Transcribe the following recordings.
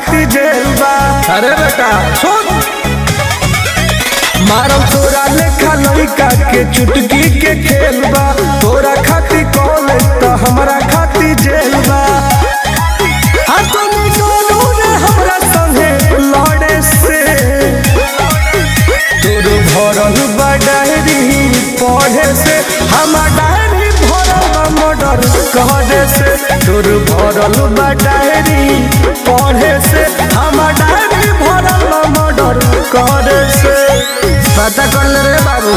खाती जेल बा अरे बेटा सुन मारम तोरा लेखा लड़का के चुटकी के खेल बा तोरा खाती कॉलेज तो हमरा खाती जेल बा हाँ तुम दोनों ने हमरा संगे लड़े से तोर भरल बा डायरी पढ़े से हमार डायरी भरल बा मर्डर कहने से तोर भरल बा डायरी पढ़े से हमार डायरी भरल बा मर्डर कहने से पता कर ले रे बाबू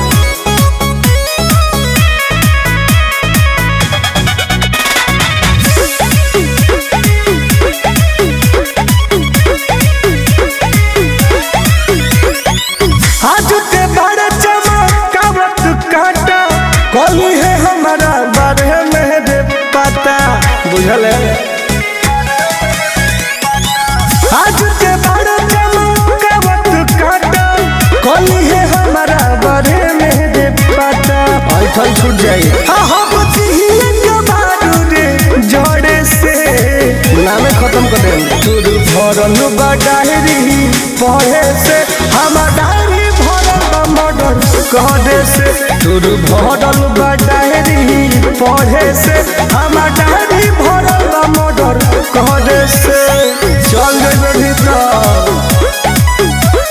आज के बड़े चमकावत काटा कली है हमारा बारे में रे पता बुझल है आज के बड़े चमकावत काटा कली है हमारा बारे में रे पता ऐठल छूट जाई हाँ हम चाहिए कबाड़ू रे जोड़े से नामे खत्म कर दे तोर भरल बा डायरी पढ़े से हमार डायरी भरल बा मर्डर कहने से तोर भरल बा डायरी पढ़े से हमार डायरी भरल बा मर्डर कहने से चल गए भीतर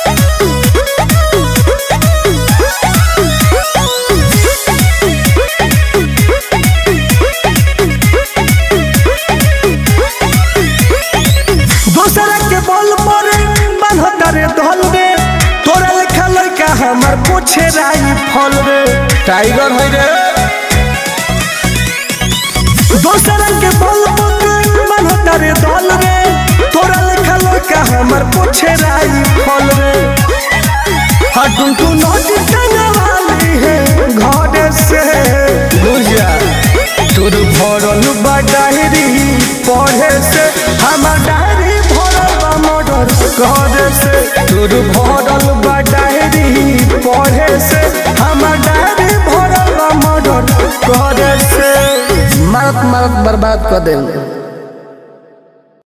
दूसरा के बल पर बांधता रे दल रे तोरा लेखा लड़का हमार पूछे राई फल रे टाइगर है रे दूसरा के बल पर बांधता रे दल रे तोरा लेखा लड़का हमार पूछे राई फल रे हाँ टू टू नदी वाली है घर से दूर जा तोर भरल बा डायरी पढ़े से हमार डायरी भरल बा मर्डर करे से तोर भरल बा डायरी पढ़े से हमार डायरी भरल बा मर्डर करे से मारत मारत बर्बाद कर दे